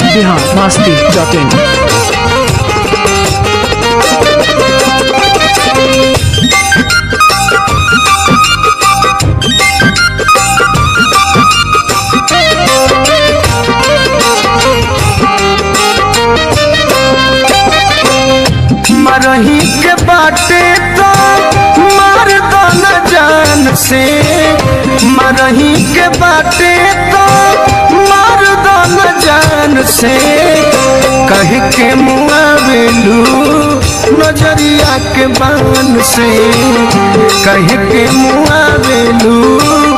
Bihar Masti dot in मरही के बाटे तो मार दो न जान से मरही के बाटे तो मार दो न जान से कह के मुआवेलू नजरिया के बान से कह के मुआवेलू